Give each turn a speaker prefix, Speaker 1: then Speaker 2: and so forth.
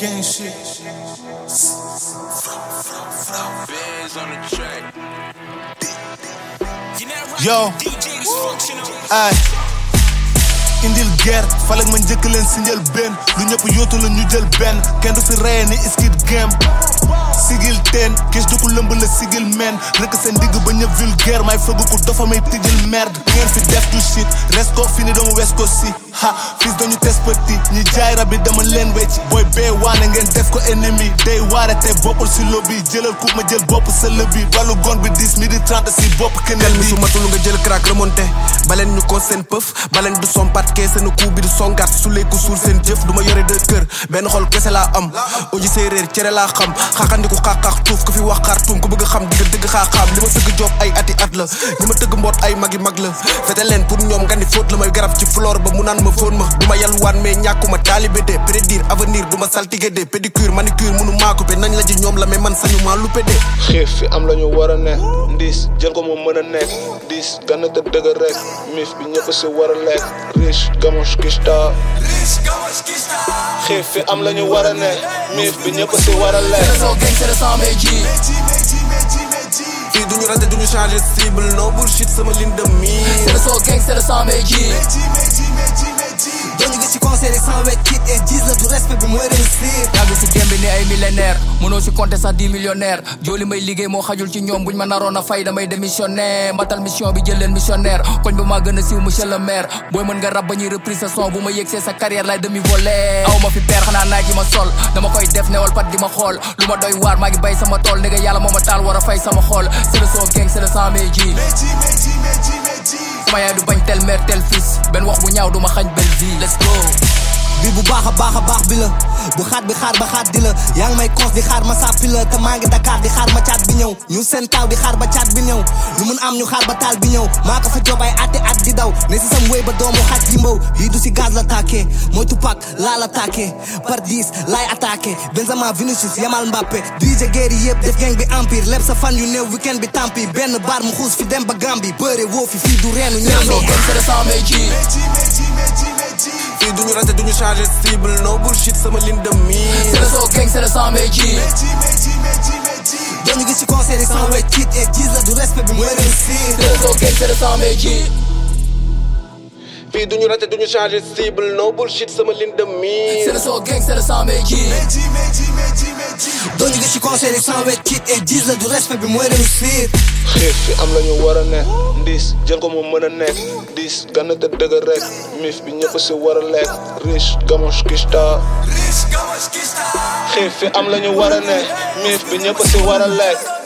Speaker 1: gang shit.
Speaker 2: Biz on the track.
Speaker 1: Yo, ay indil guerre falak ma njëkk leen si njël benn lu ñëpp yootu la ñu jël benn kenn du fi reye ni skid game sigil teen kees du ko lëmb la sigil men rëkk seen digg ba ñëpp vulgaire may fëgg ko dafa may tijjil merde ngeen fi def du shit res ko fi ni dama wes ko si ha fils dañu tes petit ñi jaay rab bi dama leen wecc booy bee waane ngeen def ko ennemi day waare te bokkul si lobby jëlal ku ma jël bopp sa lëbi balu gon bi 10 midi 30 si bopp keneen
Speaker 3: mi su matul nga jël crack remonté baleen ñu ko seen pëf baleen du sompat kee seen coup bi du songaat su leeku suul seen jëf du ma yore de kër benn xol kese laa am oji séeréer cere laa xam xaaxandiku xaaxaax tuuf ku fi wax xaar tuum ku bëgg xam digga dëgg xaaxaam li ma sëgg job ay ati at la li ma tëgg mboot ay magi mag la fete leen pour ñoom nga ni fóot la may garab ci flore ba mu naan ma fóon ma du ma yalwaan mais ñàkkuma taalibe de prédire avenir du ma saltige de pédicure manicure munu maako be nañ la ji ñoom la mais man sañu maa luppe de
Speaker 4: xiif fi am la ñu war a ne ndiis jël ko mu mën a nekk diis gana te dëgg rek mif bi ñëpp si war a lekk riche gamos kista xiif fi am la ñu war a ne mif bi ñëpp si war a lekk
Speaker 5: So gang c'est le sang mais G
Speaker 3: fii duñu raté duñu changé cible no bullshit sama ligne de mire
Speaker 5: C'est le so gang c'est le sang mais G
Speaker 6: dañu gis ci concert yi sans wet kit et 10 la du respect bi mooy réussir
Speaker 5: yàgg si gembe ni ay millénaire mënoo si compter sax 10 millionnaire jooli may liggéey moo xajul ci ñoom buñ ma naroon a fay damay démissionnaire mbatal mission bi jël leen missionnaire koñ ba maa gën a siiw monsieur le maire booy mën nga rab ba ñuy reprise sa son bu ma yëgsee sa carrière lay demi volé aw ma fi peer xanaa naaj yi ma sol dama koy def newal pat di ma xool lu ma doy waar maa ngi bay sama tool ndege yàlla moo ma taal war a fay sama xool c'est le son gang c'est le sang mais ji sama yaay du bañ tel mère tel fils benn wax bu ñaaw du ma xañ belle vie let's go
Speaker 6: bi bu baax a baax a baax bi la bu xaat bi xaar ba xaat di la yaa ngi may cons di xaar ma sàppi la te maa ngi Dakar di xaar ma caat bi ñëw ñu seen taaw di xaar ba caat bi ñëw lu mun am ñu xaar ba taal bi ñëw maa ko fa job ay ati at di daw ne si sam wéy ba doomu xaaj yi mbaw lii du si gaz la tàkkee mooy Tupac laa la tàkkee par 10 laay attaqué Benzema Vinicius Yamal Mbappé DJ Guèye yëpp def gang bi empire lépp sa fan yu néew weekend bi tampi benn bar mu xuus fi dem ba Gambie bëre woo fi fii du reenu
Speaker 5: c'est le so
Speaker 6: ñaambi
Speaker 5: gang c'est le sang mais ji
Speaker 3: fii duñu raté duñu changé cible no bullshit sama ligne de
Speaker 5: c'est
Speaker 3: mire
Speaker 5: le so gang c'est le sang mais ji
Speaker 6: dañu gis ci concert yi sans wet kit et 10 la du respect bi mooy réussir
Speaker 5: c'est le so gang c'est le sang mais ji
Speaker 3: fii duñu raté duñu changé cible no bullshit sama ligne de
Speaker 5: c'est
Speaker 3: mire
Speaker 5: le so gang c'est le sang mais ji
Speaker 6: dañu gis ci concert yi sans wet kit et 10 la du respect bi mooy réussir
Speaker 4: xiif fi am la ñu war a ne ndiis jël ko mu mën a nekk diis gana te dëgg rek mif bi ñëpp si war a lekk riche gamos kista xiif fi am la ñu war a ne mif bi ñëpp si war a lekk